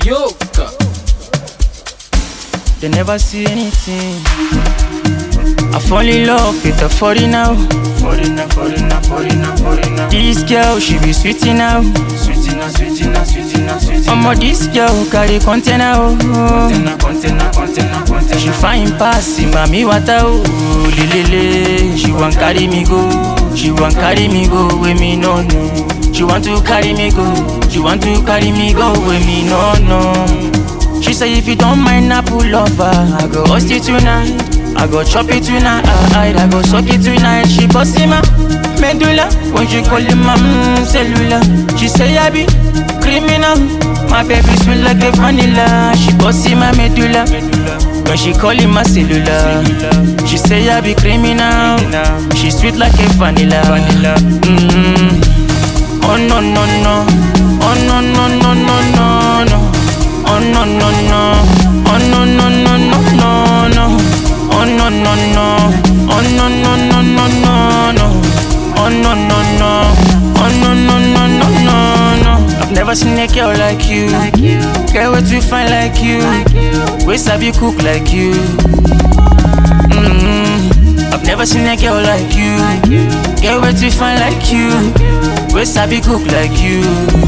Yoka. They never see anything. I fall in love with a foreigner. Foreigner, foreigner, foreigner, foreigner. This girl, she be sweetie now. Sweetina, sweetina, sweetina, sweetina. Omo, this girl carry container. Oh. Container, container, container, container. She fine pass in mommy water. Oh, lelele. She want carry me go. She want carry me go where me no no. She want to carry me go. She want to carry me go where me no no. She say if you don't mind, I pull over. I go host it tonight. I go chop it tonight. I, I go suck it tonight. She bossy ma medulla when she call him my mm, cellular. She say I be criminal. My baby sweet like a vanilla. She bossy my medulla when she call him my cellular. She say I be criminal. She sweet like a vanilla. Mm. Oh no no no. Oh no no no no no no. Oh no no no. Oh no no no no no no. Oh no no no. Oh no no no no no no. Oh no no no. Oh no no no no no no. I've never seen a girl like you. Girl what you find like you. We sabi cook like you. Mm. I've never seen a girl like you. Girl what you find like you. We sabi cook like you.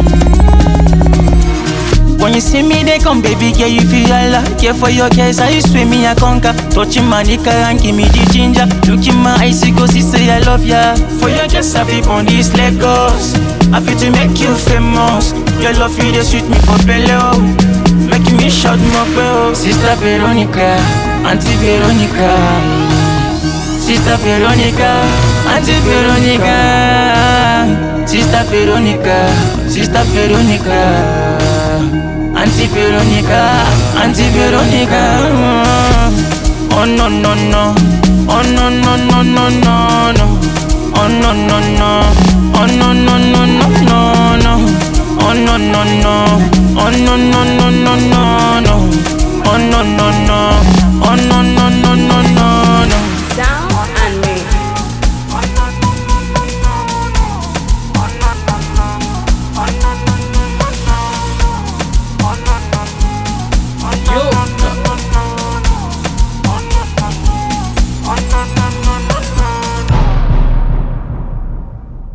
When you see me, they come, baby girl, you feel Allah. Care for your cares, I swim me a conquer. Touching my nigga and give me the ginger. Look in my eyes, you go see, say I love ya. For your just I feel on these Lagos. I feel to make you famous. Your love, you they sweet me for belly, oh. Making me shout more, oh. Sister Veronica, Auntie Veronica. Sister Veronica, Auntie Veronica. Sister Veronica, Sister Veronica. Auntie Veronica, Auntie Veronica. Oh no no no, oh no no no no no no, oh no no no, oh no no no no no no, oh no no no, oh no no no no no no, oh no no no.